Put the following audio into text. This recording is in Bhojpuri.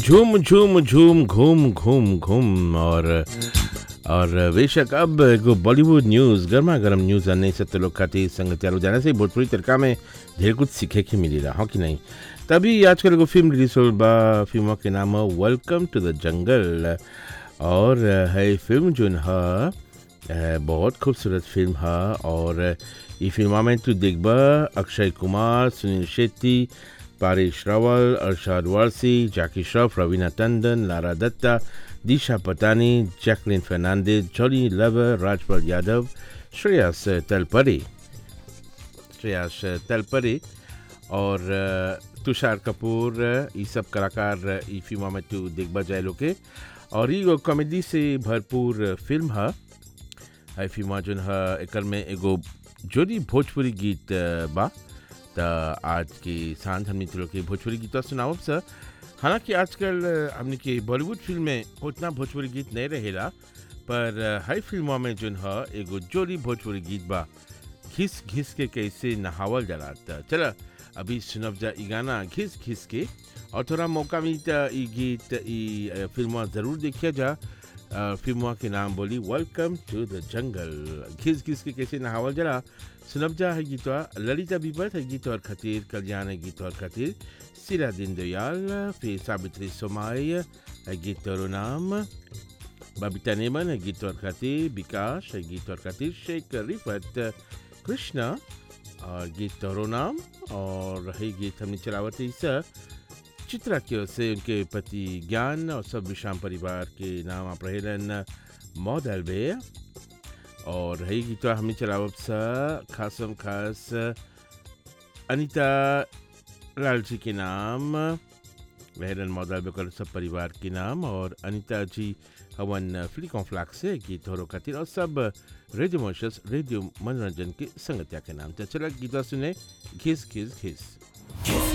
झूम झूम झूम घूम घूम घूम और और बेशक अब एगो बॉलीवुड न्यूज़ गर्मा गर्म न्यूज़ आने से तो लोग खातिर संग तैयार हो जाने से भोजपुरी तड़का में ढेर कुछ सीखे के मिली रहा हो कि नहीं तभी आजकल एगो फिल्म रिलीज हो बा फिल्मों के नाम है वेलकम टू द जंगल और है फिल्म जो है बहुत खूबसूरत फिल्म है और ये फिल्म में तू देखबा अक्षय कुमार सुनील शेट्टी पारिश रावल अरशाद वारसी जैकी श्रॉफ रवीना टंडन लारा दत्ता दिशा पटानी जैकलिन फर्नांडिस जॉली लवर राजपाल यादव श्रेयस तलपरे श्रेयस तलपरे और तुषार कपूर ये सब कलाकार ई फिल्म में तू देखबा जाए लोग के और ये कॉमेडी से भरपूर फिल्म है है फिल्म जो है एक में एगो जोड़ी भोजपुरी गीत बा त आज के सांझ हमने तो के भोजपुरी गीत सुनाओ सर हालांकि आजकल हमने के बॉलीवुड फिल्म में उतना भोजपुरी गीत नहीं रहेला पर हर फिल्मों में जो है एगो जोड़ी भोजपुरी गीत बा घिस घिस के कैसे नहावल जला त चल अभी सुनब जा ई गाना घिस घिस के और थोड़ा मौका मिली त ई गीत ई फिल्म ज़रूर देखिए जा फिल्म के नाम बोली वेलकम टू द जंगल घिस घिस के कैसे नहावल जला सुनब जा है गीतवा ललिता बीबत है गीत और खातिर कल्याण है गीत और खातिर सिरा दिन दयाल फिर सावित्री सोमाई है गीत और नाम बबीता नेमन है गीत और खातिर विकास है गीत और खातिर शेख रिफत कृष्णा और गीत और नाम और है गीत हमने चलावत इस चित्रा की ओर से उनके पति ज्ञान और सब विश्राम परिवार के नाम आप रहेलन मौदल बे और है गीत हमें चलावब सा खासम खास अनीता लाल जी के नाम वहरन मौदल बेकर सब परिवार के नाम और अनीता जी हवन फ्लिकों फ्लाक से गीत हो खातिर और सब रेडियो मोशस रेडियो मनोरंजन के संगतिया के नाम चला गीता सुने घिस घिस घिस